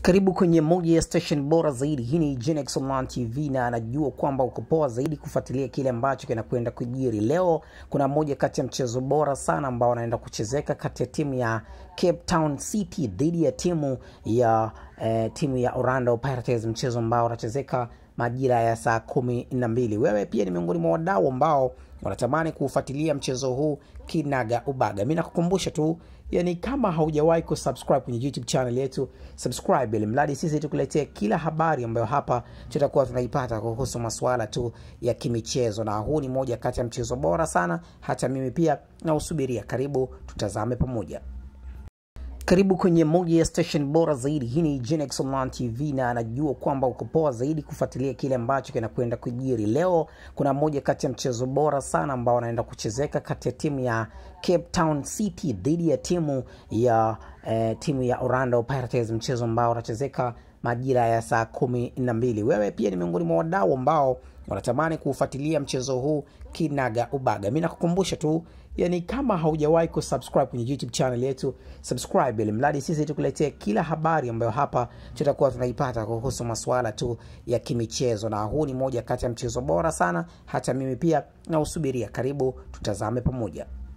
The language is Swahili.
Karibu kwenye moja ya station bora zaidi. Hii ni Genex Online TV na anajua kwamba uko poa zaidi kufuatilia kile ambacho kinakwenda kujiri. Leo kuna moja kati ya mchezo bora sana ambao anaenda kuchezeka kati ya timu ya Cape Town City dhidi ya timu ya eh, timu ya Orlando Pirates, mchezo ambao unachezeka majira ya saa kumi na mbili. Wewe pia ni miongoni mwa wadau ambao wanatamani kuufuatilia mchezo huu kinaga ubaga. Mi nakukumbusha tu, yani kama haujawahi kusubscribe kwenye YouTube channel yetu, subscribe ili mradi sisi tukuletea kila habari ambayo hapa tutakuwa tunaipata kuhusu masuala tu ya kimichezo, na huu ni moja kati ya mchezo bora sana, hata mimi pia nausubiria. Karibu tutazame pamoja. Karibu kwenye moja ya station bora zaidi. Hii ni Genex Online TV na anajua kwamba uko poa zaidi kufuatilia kile ambacho kinakwenda kujiri. Leo kuna moja kati ya mchezo bora sana ambao anaenda kuchezeka kati ya timu ya Cape Town City dhidi ya timu ya eh, timu ya Orlando Pirates, mchezo ambao unachezeka majira ya saa kumi na mbili. Wewe pia ni miongoni mwa wadau ambao wanatamani kuufuatilia mchezo huu kinaga ubaga. Mi nakukumbusha tu, yani kama haujawahi kusubscribe kwenye YouTube channel yetu, subscribe ili mradi sisi tukuletee kila habari ambayo hapa tutakuwa tunaipata kuhusu masuala tu ya kimichezo, na huu ni moja kati ya mchezo bora sana, hata mimi pia nausubiria. Karibu tutazame pamoja.